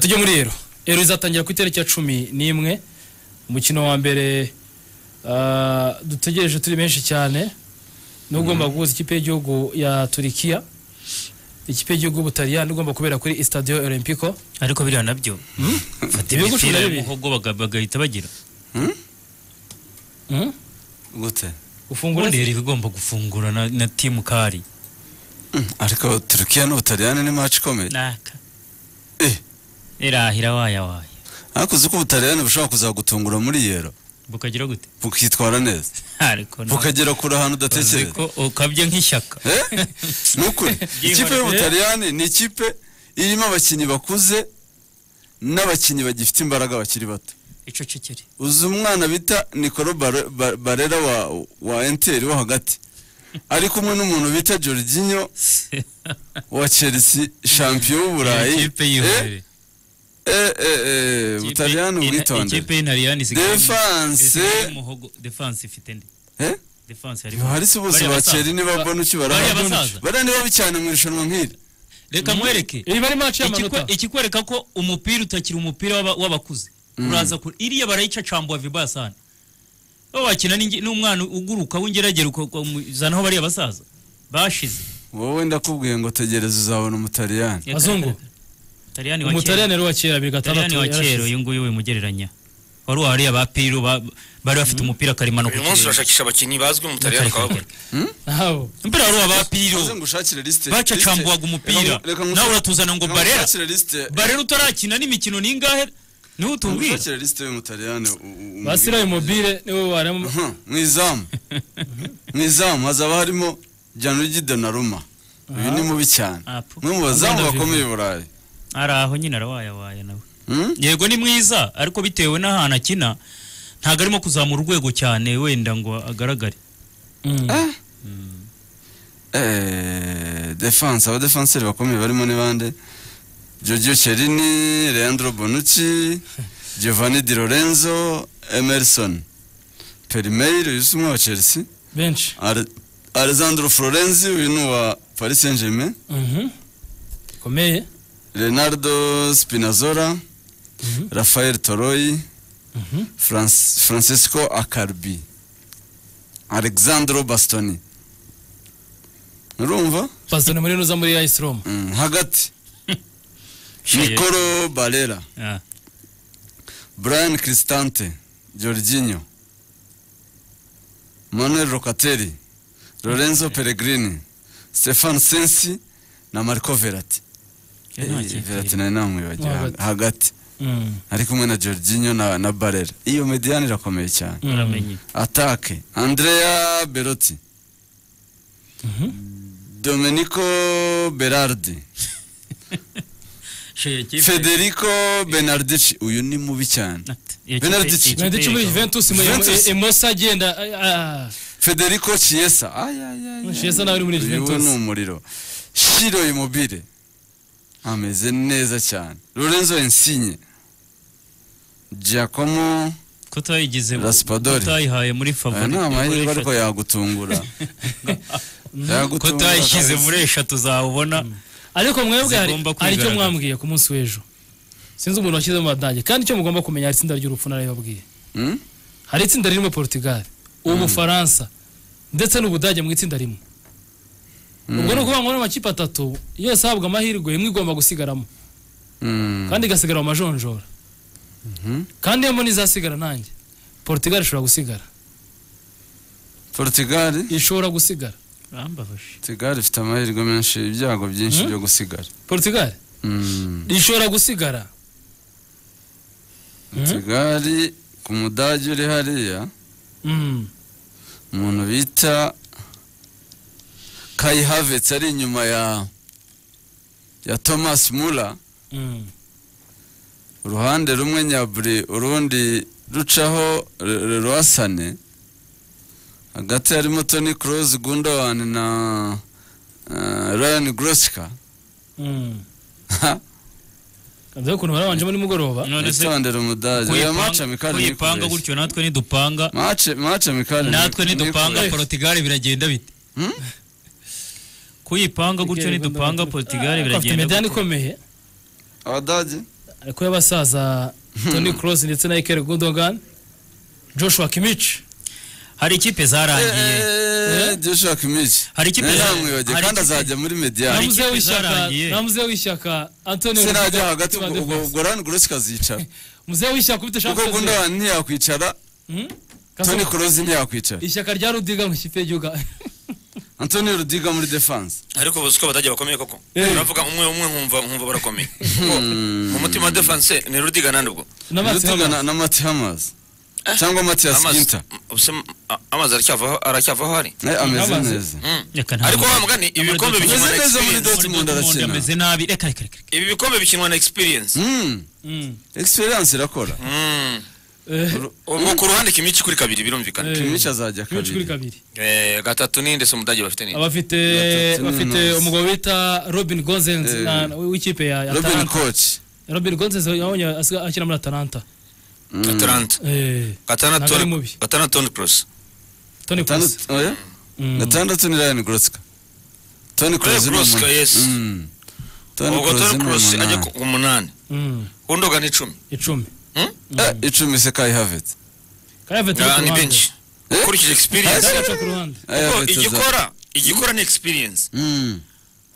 tujye muri ero ero izatangira ku itariki ya cumi n'imwe umukino wa mbere ah, dutegereje turi benshi cyane n'ugomba guhuza ikipe y'igihugu ya turikiya ikipe y'igihugu y'ubutaliyani ugomba kubera kuri stadio olympico ariko biriya nabyo fata Ibihugu cumi imipira na ya bibiri. muhogo baga- bagahita bagira Hmm? gute ufungura ubundi yari igomba gufungura na, na timu kari Mm, ariko turukiya n'ubutaliyani ni match ikomeye naka Eh, irahira waya waya ariko uzi ko ubutaliyani bushobora kuzagutungura muri yero bukagira gute bukitwara neza ariko na- bukagera kure ahantu uzi udatekereza ko ukabye nk'ishyaka Eh? ni ukuri ikipe y'ubutaliyani ni ikipe irimo abakinnyi bakuze n'abakinnyi bagifite imbaraga bakiri bato icocekere uzi umwana bita Nicolo Bare- Ba- barera wa, wa enteri wo hagati ari kumwe n'umuntu bita Jorginho wa chelsea champion w'uburayi ikipe y'ihorere eh, eh, eh, Ikipe- butaliyani ina- ubwitondere ikipe y'intariyani isigaye Defense. isigaye muhogo defense ifite nde Eh? defense harimo harisi bose Bariya basaza. bakeri niba mbona uki Bariya barahari basaza. bariya niba bicana mu irushanwa nk'iri reka mwereke iri bari match Ikikwe- y'amanota ikikwereka ko umupira utakiri umupira w'aba- w'abakuze uraza kure iriya barayicacambuwa vibasane bo bakina n'ingi- n'umwana uguruka w'ingeragere ukamuzanaho bariya basaza bashize wowe ndakubwiye ngo tegereza uzabona umutaliyani Bazungu. Italiyani wa umutaliyani kera rero wa kera bibiri gatandatu Italiyani wa kera yarashize. uyu nguyu wimugereranya wari wariya ba piro ba- bari bafite umupira karemano ku uyu munsi kirere. urashakisha abakinnyi bazwi mu butaliyani ukababona Ntaho. umupira wari uwa ba piro Uze ngushakire lisite bacacambuwaga umupira nawe uratuzana ngo barera barera utarakina n'imikino ningahe niho utubwira ngushakire lisite y'umutaliyani u- u- basiraye mobile nibo barimo Aha, mu izamu mu izamu hazaba harimo Gianluigi Donnarumma uyu ni mubi cyane Apu. umwe mu bazamu Agenda bakomeye i burayi ari aho nyine arawayawaya nawe Hmm? yego ni mwiza ariko bitewe n'ahantu akina ntabwo arimo kuzamura urwego cyane wenda ngo agaragare Mm. Eh, defense abadefanseri bakomeye barimo ni bande Giorgio Chiellini Leandro Bonucci Giovanni Di Lorenzo Emerson Perimeir uyu si umwe wa Chelsea benshi Ale- Alessandro Florenzi uyu ni uwa Paris Saint-Germain Mhm. komeye Leonardo Spinazzola Rafael Toroy Mhm. Franc- Francesco Acarbi Alexandro Bastoni urumva pasitoni muri nuza muri ayisi roma Mm, hagati Nicolo Barella Ah, Brian Cristante Jorginho Manuel Locatelli Lorenzo Pellegrini Stefan Sensi na Marco Verratti iyo nta Eh, kipe Verratti iri. nawe namwibagiwe Hagati. hagati Mm. ari kumwe na Jorginho na, na Barella iyo mediane irakomeye cyane Mm. uramenye atake Andrea Berotti Domenico Berardi She, kipe- Federico Benardici uyu ni mubi cyane Iyo kipe- Benedict. iyo kipe Benedict muri iri- Juventus muri Juventus. Emosa agenda ah, ah. Federico Chiesa ay, ay, ay, ay. Chiesa nawe uri muri Uyu Juventus. ni umuriro Shiro Immobile ameze neza cyane Lorenzo Insigne Giacomo ko utayigize Raspadori. utayihaye muri aya favori ni amahirwe muri ariko yagutungura eshatu. ko Yagutungura utayishyize kabisa. muri eshatu zawubona ariko mwebwe hari Zigomba hari icyo kwigaragaza. mwambwiye ku munsi w'ejo sinzi umuntu washyize mu badage kandi icyo mugomba kumenya hari itsinda ry'urupfu narabibabwiye Hmm? hari itsinda ririmo Portugal ubufaransa ndetse n'ubudage mu itsinda rimwe ubwo ni ukuvuga ngo ni amakipe atatu yose ahabwa amahirwe imwe igomba gusigaramo Hmm. kandi igasigara mu majonjora kandi iyo mbona izasigara nanjye Portugal ishobora gusigara Portugal ishobora gusigara urambabashe Portugal ifite amahirwe menshi ibyago byinshi byo gusigara Portugal Hmm. ishobora gusigara Portugal ku mudage uri hariya Mm. umuntu bita Kai Havertz ari inyuma ya ya Thomas Muller Mm. uruhande rumwe nyaburi urundi rucaho Re- Re- Roasane hagati harimo Toni Kroos Gundogan na eh, Ryan Goretzka Mm. Kanze ukuntu barabanjemo nimugoroba none se yitondera umudage ya mace kuyipanga- mikali kuyipanga gutyo natwe nidupanga mace mace mikali natwe nidupanga portugal biragenda bite Hmm? kuyipanga gutyo nidupanga portugal bafite biragenda medani gute? ikomeye abadage ariko y'abasaza Toni Kroos ndetse na Iker Gundogan Joshua Kimmich hari ikipe zarangiye Eh, Joshua Kimmich Hari ikipe- Nari namwibage hari kandi ikipe- azajya muri medial Hari namuze ikipe w'ishyaka zarangiye. namuze w'ishyaka Antonio se najya Rudiger, hagati ubwo- Tuba ubwo Defense. ubwo Ryan Gross kazicara muze w'ishyaka ufite kuko Champions League. Gundogan ntiyakwicara Hmm? Toni Kasongo. Kroos ntiyakwicara ishyaka rya Rudiga mu kipe y'igihugu Antonio Rudiga muri defense ariko ubu siko batajya bakomeye koko Eh. uravuga umwe umwe nkumva nkumva barakomeye Kuko mu mutima wa defense ni rudiga nandi ubwo n'amazi Rudiga na- na Mati Hamas cyangwa Matias Amazi- Ginter ubuse a- amazi aracyavaho aracyavaho hari nawe ameze Hamas. neza Mm. Reka nta- ariko wa mugani ibi bikombe Amazi- bikinwa na Amazi- Amazi- experience Dortmund arakina. ameze nabi reka reka reka reka. ibi bikombe bikinwa na experience Mm, experience irakora Mm. Ru- ubu ku ruhande kimiki kuri kabiri birumvikana Eh. Kimmich azajya kimici kuri kabiri kabiri Eh, gatatu ni ndetse umudage bafite ni abafite Batatu bafite n'amazi. umugabo bita Robin Gozens Eh. na- w'ikipe ya ya Robin Atalanta Koch Robin Gozens yabonye asiga- akina muri Atalanta Mm. atalanta Eh, gatana Ntabwo ari mubi. Toni- gatana toni cross Toni Gatandatu- Kroos oya? Mm. gatandatu ni Ryan Gross Toni Kroos ni Gross, umunani. yes. Mm. Toni ubwo Kroos toni ni cross ajya umunani ku ku munani Mm, gundogan icumi icumi Mm? Eh, icumi se Kai Havertz Kayave turi Ah, ku ni ruhande. benshi ukurikije experience Kayave turi ku ruhande Kai Kuko Havertz aza- igikora igikora ni experience Mm.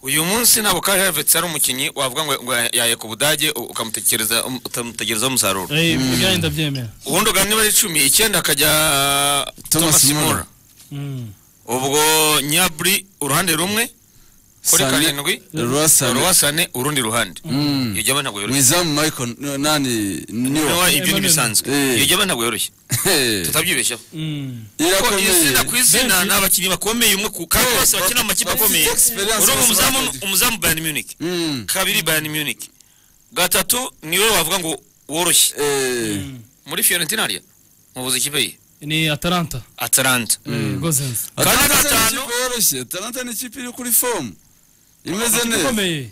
uyu munsi ntabwo Kai Havertz ari umukinnyi wavuga ngo, ngo yaye ku budage u- ukamutekereza um- utamutegerezaho umusaruro Eh, ibyanjye ndabyemera ubundi ugana niba ari icumi icyenda akajya Thomas Thomas Muller Muller. Mm. ubwo Nyabri uruhande rumwe kuri Sane- karindwi Leroy Sané. Ruwasane urundi ruhande Mm. iyo jyama ntabwo yoroshye mwizamu michael n- nani niyo Niwe, ibyo Emmanuel. ntibisanzwe Eh. iyo jyama ntabwo yoroshye Hey, tutabyibeshyaho Mm. ko izina ku irakomeye izina Benshi. ni abakinnyi bakomeye umwe ku kandi Eh, bose ba- bakina mu makipe bafite akomeye experience, urumva bose umuzamu barakoze. umuzamu Bayern Munich Mm. kabiri Bayern Munich gatatu niwe wavuga ngo woroshye Eh, muri Fiorentina hariya mubuze ikipe ye ni Atalanta Atalanta eh, Gozens Kane Atalanta ni gatanu. ikipe yoroshye Atalanta ni ikipe iri kuri fomu imeze neza ikomeye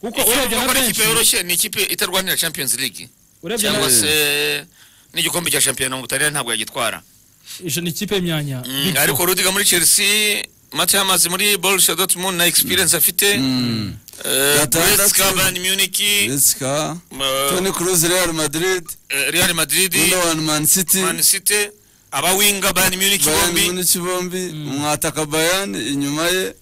kuko Icyo urebye bavuga na ko ari ikipe benshi yoroshye ni ikipe itarwanira Champions League urebye na cyangwa Eh. se n'igikombe cya shampiyona mu Butaliyani ntabwo yagitwara Ijo ni ikipe y'imyanya Mm, Big Four. ariko Rudiga muri Chelsea Mathieu Hamas muri Borussia Dortmund na experience afite Mm. eh, Gatandatu. Goretzka Bayern Munich Jessica eh, Toni Kroos Real Madrid eh, Real Madrid Gundogan Man City Man City abawinga Bayern Munich Bayern bombi Munich bombi umwataka Bayern inyuma ye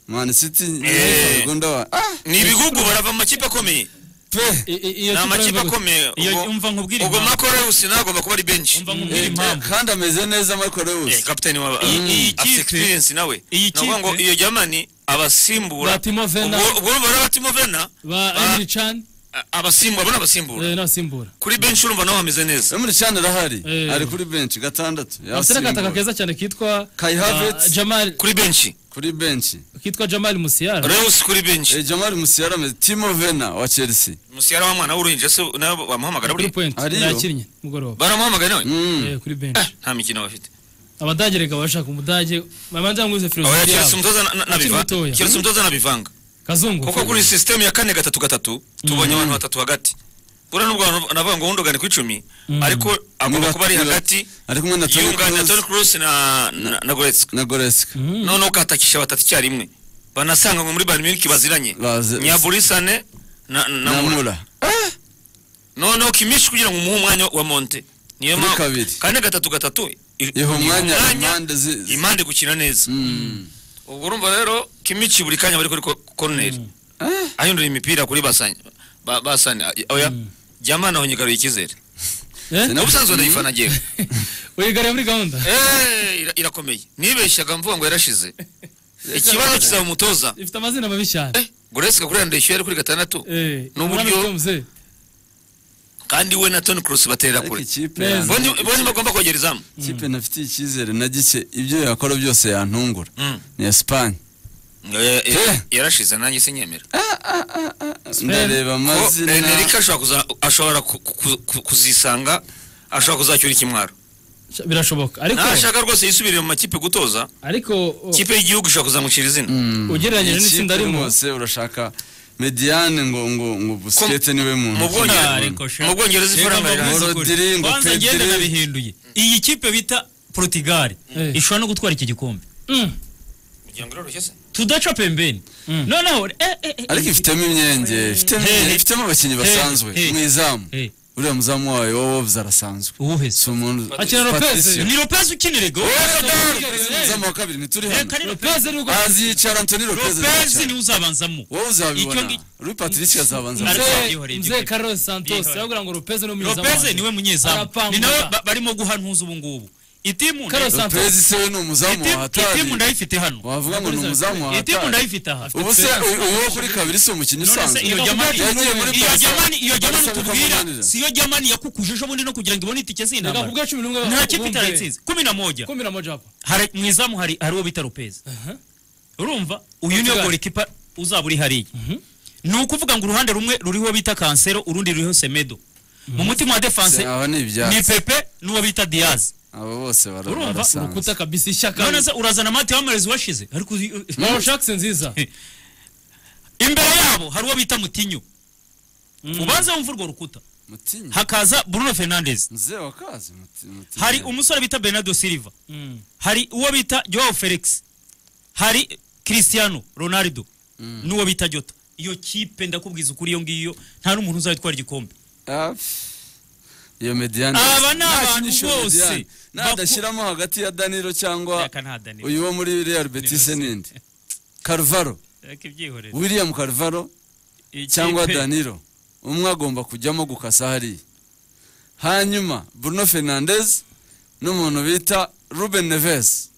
Man City Eh. Gundogan ah ni ibigugu barava mu makipe akomeye pe I- i- iyo kipe ni amakipe urabona- akomeye iyo ubwo- umva nkubwira ubwo impamvu- makoreus nagomba kuba ari benshi umva Eh, nkubwira impamvu kandi ameze neza Michael Eh, Lewis kapiteni wa Iyi- iyi afite kipe- experience nawe iyi Ni ukuvuga ngo kipe- iyo jamani abasimbura Ba Timo Werner. Ubwo- ubwo urumva ari abatimo vena ba Ba- Emre Can abasimbura abona abasimbura eh, n'abasimbura kuri benshi urumva naho hameze neza Emre Can arahari Eh. ari kuri bench gatandatu bafite n'agataka yasimbura keza cyane kitwa Kai ah, Havertz. Jamal kuri benshi kuri bench kitwa Jamal Musiala reus kuri benshi eh, Jamal Musiala ameze Timo Werner wa Chelsea musiyara wa mwana w'uruhinja se nawe kuri wamuhamagara buriya point Ariyo. yakinnye mugoroba baramuhamagaye nawe mm. Eh, kuri bench nta mikino bafite abadage reka bashaka umudage bamanza nguze oya filozofi keretse yabo umutoza na- na- Akiri nabiva- mutoya. keretse umutoza nabivanga kazungu kuko kuri sisitemu ya kane gatatu gatatu tubonye abantu batatu hagati buriya nubwo navuga ngo wundugane ku icumi Mm. ariko agomba kuba ari Niba- hagati ari kumwe na Toni yunganira Kroos Toni Kroos na na- na Goretzka na Goretzka Mm. noneho ukahatakisha batatu icyarimwe banasanga ngo muri Bayern Munich baziranye Bazi- Nyaburisane na na na Mura Mura noneho Kimmich kugira ngo umuhe umwanya wa Monte niyo Kuri mpamvu kabiri. kane gatatu gatatu i- iha ni umwanya impande zi- zi- impande gukina neza Mm. ubwo urumva rero Kimmich buri kanya bari kuri ko- corner Eh, ahindura imipira kuri basanye ba- basane oya Jamana aho nyigaruye icyizere eh ubusanzwe ndayifana ngewe wigariye muri gahunda Eh, ira- irakomeye nibeshyaga mvuga ngo yarashize ikibazo kizaba umutoza ifite amazina mabi cyane Eh, goresika kuri yandishyuye ari kuri gatandatu eh Ni uburyo- umwami Tomze. kandi we na toni kurusi batera ariko kure ikipe Neza. yanjye- Boni- boni bagomba kongera izamu ikipe ntafitiye icyizere na gike ibyo yakora byose yantungura Mm. ni esipanye Eh, eh, Eh. yarashize nanjye sinyemera ndareba ko amazina enerica ashobora kuza- ashobora ku- ku- ku- kuzisanga ashobora kuzacyura ikimwaro birashoboka ariko nashaka rwose yisubirire mu makipe gutoza ariko oh, ikipe y'igihugu ishobora kuzamucira izina Mm. Ugereranyije Ikipe n'itsinda arimo. rwose urashaka mediane ngo ngo ngo busikete niwe mu muntu Bwongereza- Ah, ariko sha- mu Bwongereza Reka ifaranga mbavuze rirahari. Ngo ukuri. Rodri, ngo Kwanza ngende Pedri. nabihinduye iyi kipe bita Portugal Eh. ishobora no gutwara iki gikombe mm, kugira ngo iroroshye se tudaca pembeni noneho eh, eh, eh, ariko ifitemo imyenge ifitemo Hey, imyenge, hey. ifitemo abakinnyi Hey, basanzwe hey. mu izamu eh, uriya muzamu wayo wowe wobuze arasanzwe uwuhe si se umuntu Akina Lopez. Patricio. ni lopez ukinira go umuzamu wa kabiri ntituri hano reka ni lopez Lopez nibwo azicara antoni lopez lopez arazicara. niwe uzabanzamo wowe Icyo uzabibona ngi- ruri patricia azabanza Mzee- azabanza. Ariko- mzee Carlos Santos aravuga ngo Lopez ni umunyezamu lopez wanjye. niwe munyezamu Arapanga. ni nawe ba- barimo guha ntuza ubu ngubu itimu Carlos ndayi- Santos lopez se we ni umuzamu wa itimu- itimu hatari ndayifite hano wavuga ngo ni umuzamu wa itimu hatari ndayifite aha ubu se u- uwo kuri kabiri si umukinnyi None se usanzwe iyo jamani yagiye muri iyo Barca- jamani iyo jamani Barca tubwira bakamunanira. si iyo jamani yakukuje ejo bundi no kugira ngo ibone itike reka z'intambara kubwa cumi n'umwe nta kipe ubumve. itayitsinze kumi na moja kumi na moja hapa Hari- mu izamu hari hari uwo bita lopez urumva uyu niyo Portugal. golikipa uzaba uri hariya ni ukuvuga ngo uruhande rumwe ruriho bita kansero urundi ruriho semedo mu mutima wa Se- defanse aba ni ni ibyatsi pepe n'uwo bita diaz abo bose bara- Urumva? barasanzwe urukuta kabisa ishyaka none se urazana mati wamarezi washize ariko uyu- Mauro Jackson nziza imbere yabo hari uwo bita mutinyo ubanze wumva urwo rukuta Mutinyi. hakaza bruno fernandez mzee wa kazi muti- mutinyi. hari umusore bita bernardo silva Mm. hari uwo bita joao felix hari cristiano ronaldo n'uwo bita jota iyo kipe ndakubwiza ukuri iyo ngiyo nta n'umuntu uzayitwara igikombe Ah, pff. iyo mediane Aba ni nta abantu kinisho bose. Mediane. nadashyiramo hagati ya danilo cyangwa reka nta danilo uyu wo muri real betis Danilo. n'indi carvaro reka ibyihorere william carvaro Iyi cyangwa kipe- danilo umwe agomba kujyamo gukasa hariya hanyuma bruno fernandez n'umuntu bita ruben neves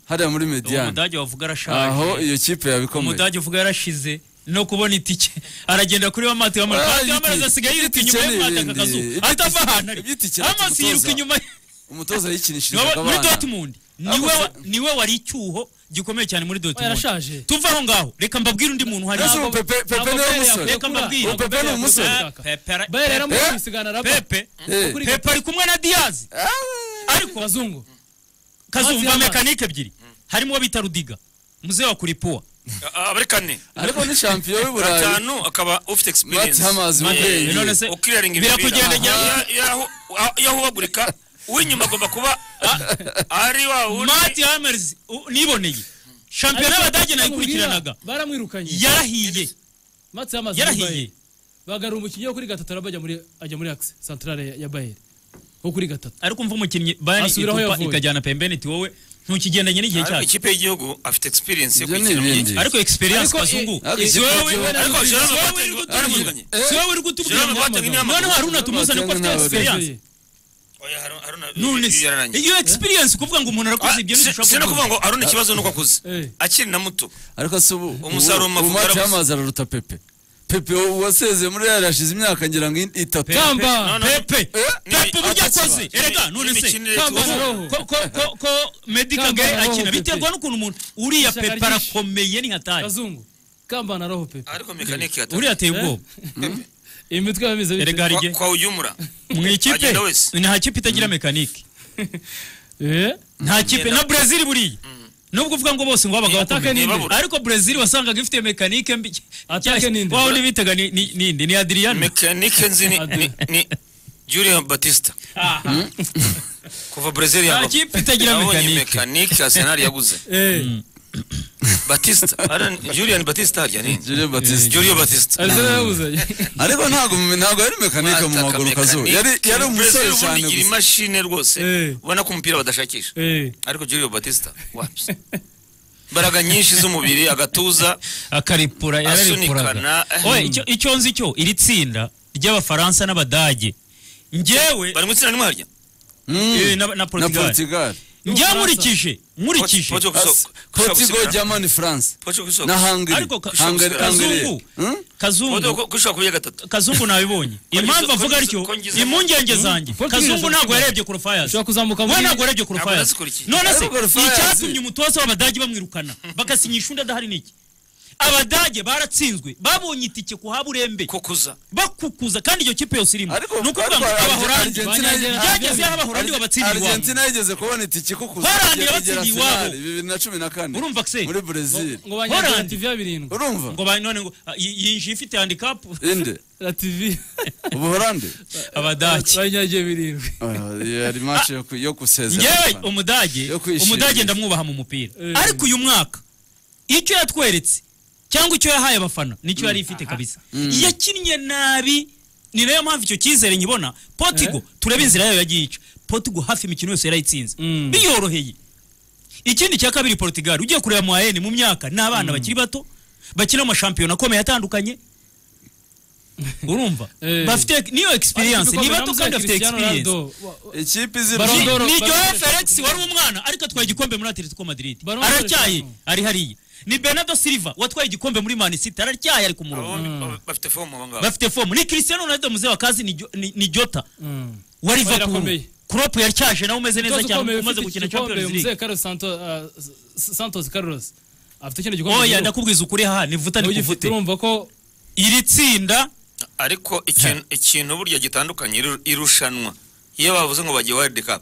hariya muri uwo mediane mudage wavuga aho arashaje iyo kipe yabikomeye umudage uvuga yarashize no kubona itike aragenda kuri wa mati wamara Ah, mati wamara ibiti- asigaye yiruka ibiti inyuma ye cyane ibindi. mwataka akazu Ibiti- atava ahantu ari ibiti cyane amasi yiruka tumutoza. inyuma ye umutoza yikinishije Niwe- muri akabana dortmund niwe wa- niwe wari icyuho gikomeye cyane muri dortmund yarashaje tuve aho ngaho reka mbabwire undi muntu hari Ese ubu aho- Pepe Pepe niwe musore Reka mbabwire. ubu Pepe ni umusore Pepe ara- Bayern Pepe- yaramuye kwisigana rapa Pepe Eh. Kuri- Pepe ari kumwe na Diaz ariko abazungu kazumva Diaz. mekanike ebyiri harimo uwo bita Rudiga muzee wa Kuripua aba ari kane ariko ni champion w'iburayi gatanu akaba mati ufite experience hamazi Eh, none ubwenge se ukiraringa birakugendera yahubagurika uw'inyuma agomba kuba a- ari wa wundi Mati Hamers u- niboneye shampiyona y'abadage nayikurikiranaga baramwirukanye yarahiye matsi y'amazi yarahiye bagara umukinnyi wo kuri gatatu arabajya muri ajya muri axe centrale ya- ya Bayern wo kuri gatatu ariko umva umukinnyi Bayern Asubiraho itupa yavuye. ikajyana pembeni iti wowe ntukigendanye n'igihe ariko cyacu ikipe y'igihugu afite experience yo ibyo ni gukina mu gihe- ibindi ariko experience Ariko, eh, kazungu ariko si wowe- ikipe y'igihugu- ariko si Jerome wowe Boateng uri kutubwira- baramuvuganye. si wowe uri kutubwira Jerome Boateng ni amaguru. noneho hari unatumuza ko afite Jerome Boateng experience Oya, Haruna- Haruna- none se yararangiye. iyo experience kuvuga ngo umuntu Ah, arakoze ibyo si- ntibishobora sino kuvuga. kuvuga ngo aruna ikibazo nuko akuze Eh. akiri na muto ariko se ubu Umusaruro ubu- mu ubu mavuta mati arabuze. hamazi araruta pepe pepe wasezeye muri real yashize imyaka ngira ngo in- itatu Pepe. Kamba. No, no, no. pepe Ni- pepe uburyo atetse akoze ba- erega ni- none se n'imikinire Kamba tubaho. Roho. ko ko ko ko medical Kamba gay na roho akina Pepe. biterwa n'ukuntu umuntu uriya Ishyaka pepe ryinshi. arakomeye ni hatari kazungu kambana roho pepe ariko mekanike yataye uriya ateye ubwoba imitwe yameze bite? erega hari Kwa- igihe kwa uyumura mu ikipe Agenda wese. nta kipe itagira mekanike Eh? nta kipe na Brazil buriya nubwo uvuga ngo bose ngo babaga Ataka bakomeye n'indi. Ntibabura. ariko Brazil wasangaga ifite mekanike mbi Ataka n'indi. waho ntibitaga ni ni- ninde ni Adriano mekanike nzi ni- ni- ni Julian Batista kuva Brazil nta yagwa kipe itagira nabonye mekanike mekanike Arsenal yaguze Eh. Batista Haruna- Julian Batista harya ni Julio Batista Julio Batista Arsenal yabuze ariko ntabwo mu- ntabwo yari mekanike mu maguru kazu Mekanike. yari yari umusore Brazil cyane ubundi gira gusa imashini rwose Eh. ubona ko umupira badashakisha Eh. ariko Julio Batista wapi imbaraga nyinshi z'umubiri agatuza akaripura yararipuraga Asunikana. oye icyo icyo nzi cyo iri tsinda ry'abafaransa n'abadage njyewe bari mu itsinda rimwe eh, harya Mm. na, na na Portugal portugal njyewe nkurikije nkurikije Portugal- As- Portugal- portugal germany france Portugal ku isoko. na hungary ariko ka- hungary kazungu hungary Hmm? Portugal kazungu ku- ku isoko kuya gatatu kazungu nabibonye impamvu ko avuga ngize- atyo ko ngize- impungenge zanjye Portugal kazungu ashobora ntabwo kuba- yarebye ku rufayazi ushobora kuzamuka we muri ntabwo yarebye ku Ntabwo rufayazi nazikurikiye. none se Ariko Rufayazi- icyatumye umutoza w'abadage bamwirukana bagasinyisha undi adahari niki abadage baratsinzwe babonye itike ku haburembe ko kuza bakukuza kandi iyo kipe yose irimo ariko ni ukuvuga ngo ariko abahorandi Argentina- byageze aho abahorandi babatsinda iwabo Argentina yigeze kubona itike ko kuza Holland kugera- yabatsindiye kugera iwabo. finale, bibiri na cumi na kane urumva se muri Brazil ngo banyagira Holland. TV ya birindwi urumva ngo ba- none ngo ah, yi- yinjiye ifite handicap inde la TV ubuholandi abadage banyagiye birindwi yari match yo ku- yo gusezera ngewe abafana. umudage Yo kwishimira. umudage ndamwubaha mu mupira Eh. ariko uyu mwaka icyo yatweretse cyangwa icyo yahaye abafana nicyo yari ifite kabisa yakinnye nabi ni nayo mpamvu icyo cyizere nyibona potigo turebe inzira yayo yagiye ica potigo hafi imikino yose yarayitsinze Mm. biyoroheye ikindi cya kabiri portugal ugiye kureba mu ayeni mu myaka ni abana bakiri bato bakina amashampiyona akomeye atandukanye urumva Eh. bafite niyo experience ni bato kandi bafite experience ikipe Ballon izira d'Or. ni Joao Baron- Felix wari umwana ariko atwaye igikombe muri Atletico Madrid Baron- aracyaye Baron- ari hariya ni Bernardo Silva watwaye igikombe muri Man City aracyaye ari ku murongo Abo bafite fomu abo ngabo bafite fomu ni Cristiano Ronaldo muze wa kazi ni, Jo- ni, ni Jota wa Liverpool Barakomeye. Klopp yaracyaje nawe umeze neza cyane umaze gukina Champions League santos carlos afite kino gikombe oya cy'Igihugu. ndakubwiza ukuri aha nivuta Ugifite nikuvute urumva ko iri tsinda ariko ikintu ikintu burya gitandukanye iru- irushanwa iyo bavuze ngo bagiye world cup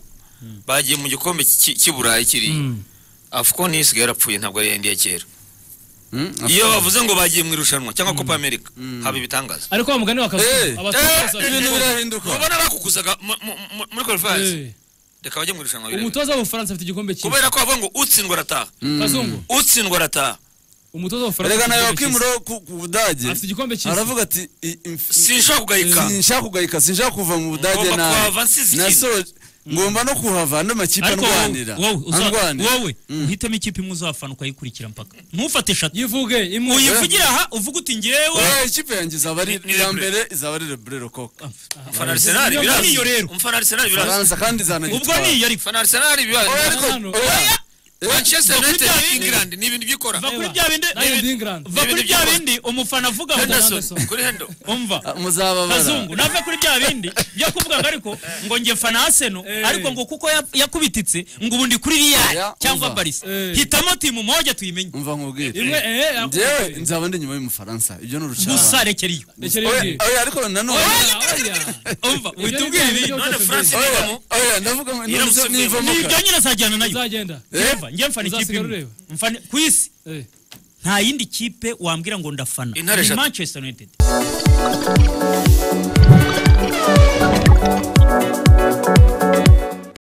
bagiye mu gikombe cy'i- cy'i burayi kiriya Mm. afuko niyo isigaye yarapfuye ntabwo ari yindi ya kera iyo bavuze ngo bagiye mu irushanwa cyangwa copa america haba ibitangaza ariko wa mugani wakazu Eh, abatoza eh, bafite- ibintu birahinduka ubona bakuguzaga mu- mu- mu- muri qualifiers Eh, reka bajye mu irushanwa birebe. umutoza w'ubufaransa afite igikombe kimwe kubera ko bavuga ngo utsindwa arataha kazungu utsindwa arataha umutoza w'ubufaransa reka afite nawe igikombe kimwe. wakimura ku ku budage afite igikombe kimwe aravuga ati "I- inf- sinshobora kugayika sinshaka kugayika sinshaka kuva mu budage Ngomba nawe kuhava nsize ikintu. nasoje ngomba no kuhava andi makipe ariko andwanira wowe uza- andwanira wowe uhitemo ikipe imwe uzafana ukayikurikira mpaka ntufate eshatu yivuge imwe uyivugira aha uvuga uti njyewe Eh, ikipe yanjye izaba ari Ni- ni iya Lebre. mbere izaba ari lebre rokoka umufana arisenali Niyo birazi niyo rero. umufana arisenali birazi faransa kandi ubwo izanagitwara niyo ariko umufana arisenali birazi Oya, Hano, ariko- hano. oya. manchester Bakuri united bya bindi. england ni ibintu byikora va kuri Eba. bya bindi Lion d'England. va kuri Ibintu bya by'u- bindi umufana avuga ngo Henderson. henderson kuri hendo umva muzababara kazungu nave kuri bya bindi byo kuvuga ngo ariko ngo njye fana aseno ariko ngo kuko ya- yakubititse ngo ubundi kuri real Oya, cyangwa umva. barisa Eh. hitamo timu moja tuyimenye umva nkubwire imwe eh yakubwiye. njyewe nzaba ndi nyuma y'umufaransa ibyo ni urucabana gusa rekera iyo Rekera Oya, imbere. oya, ariko nanone Oya, oya. umva Ibyo ni utubwire ibyo ibi byose none mbere. France- oya oya ndavuga ngo nizo- Iramusomye. nivamo ni ka- ibyo nyine azajyana nayo uzagenda njyewe njye mfana ikipe Uzasiga imwe urureba. Mfana- ku isi Eh. nta yindi kipe wambwira ngo ndafana Intare ni eshatu. manchester united